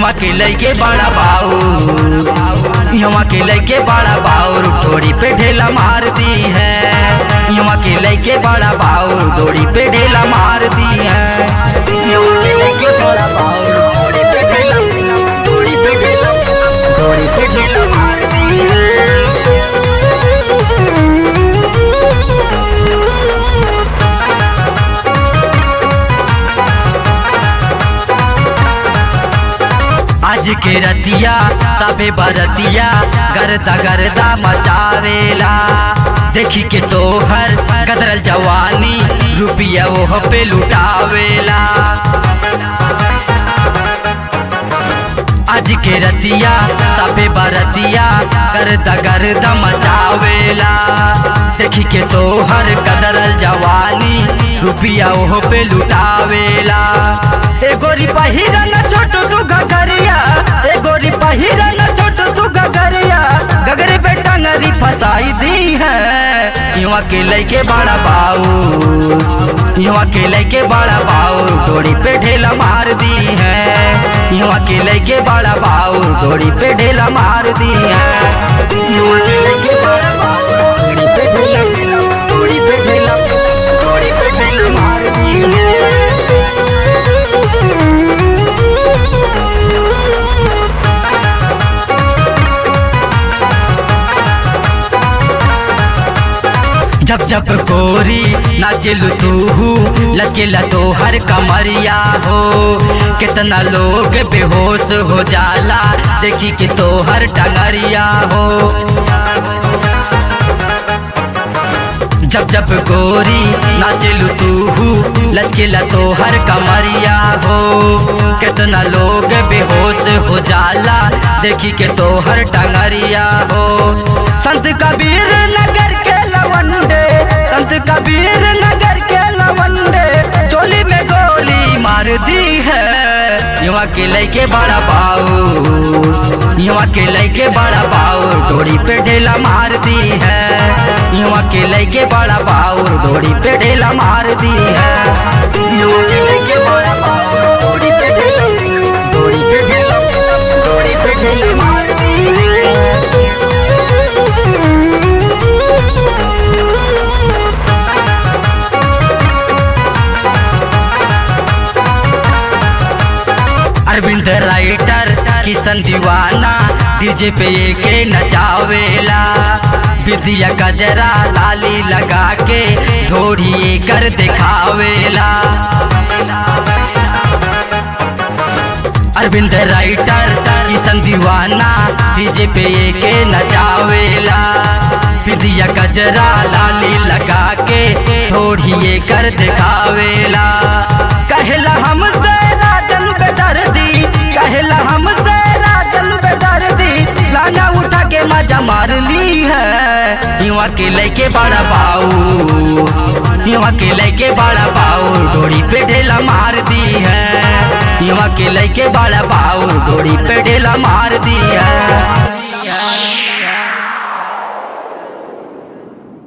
यहाँ के लइके बड़ा बाऊ यहाँ के लइके बड़ा बाऊ डोरी पे ढेला मारती है यहाँ के लइके बड़ा बाऊ डोरी पे ढेला मारती है यहाँ के लइके बड़ा बाऊ डोरी पे ढेला डोरी पे ढेला डोरी पे ढेला मारती है आज के रतिया सबे बरतिया गर्दा गर्दा मचावेला देखी के तोहर कदरल जवानी रुपिया ओह पे लुटावेला आज के रतिया सबे बरतिया गर्दा गर्दा मचावेला देखी के तोहर कदरल जवानी रुपिया ओह पे लुटावेला ए गोरी पहिरा न छोट तू गगरिया ए गोरी पहिरा न छोट तू गगरिया गगरे पे टंगरी फसाई दी है युवा के लइके बड़ा बाऊ युवा के लइके बड़ा बाऊ डोरी पे ढेला मार दी है युवा के लइके बड़ा बाऊ डोरी पे ढेला मार दी है युवा के लइके बड़ा बाऊ डोरी पे ढेला डोरी पे ढेला डोरी पे ढेला मार दी है जब जब गोरी नाचलू तू लचकेला तो हर कमरिया हो कितना लोग बेहोश हो जाला देखी कि तो हर टंगरिया हो जब जब गोरी नाचलू तू लचकेला तो हर कमरिया हो कितना लोग बेहोश हो जाला देखी के तो हर टंगरिया हो संत कबीर नगर के लवंडे संत कबीर नगर के लवंडे चोली में गोली मार दी है युवा के लइके बड़ा बाऊ युवा के लइके बड़ा बाऊ डोरी पे ढेला मार दी है युवा के लइके बड़ा बाऊ डोरी पे ढेला मार दी है युवा के लइके बड़ा बाऊ डोरी पे ढेला डोरी पे ढेला डोरी पे ढेला मार दी है अरविंद राइटर किशन दीवाना डीजे पे के नचावेला विद्या गजरा लाली लगा के ढोरी कर दिखावेला अरविंद राइटर किशन दीवाना डीजे पे के नचावेला विद्या गजरा लाली लगा के ढोरी कर दिखावेला कहला हमसे राजन बेदर्दी कहला हमसे राजन बेदर्दी लाना उठा के मजा मार ली है युवा के लेके बड़ा बाऊ युवा के लेके बड़ा बाऊ डोरी पे ढेला मार दी है युवा के लेके बड़ा बाऊ डोरी पे ढेला मार दी है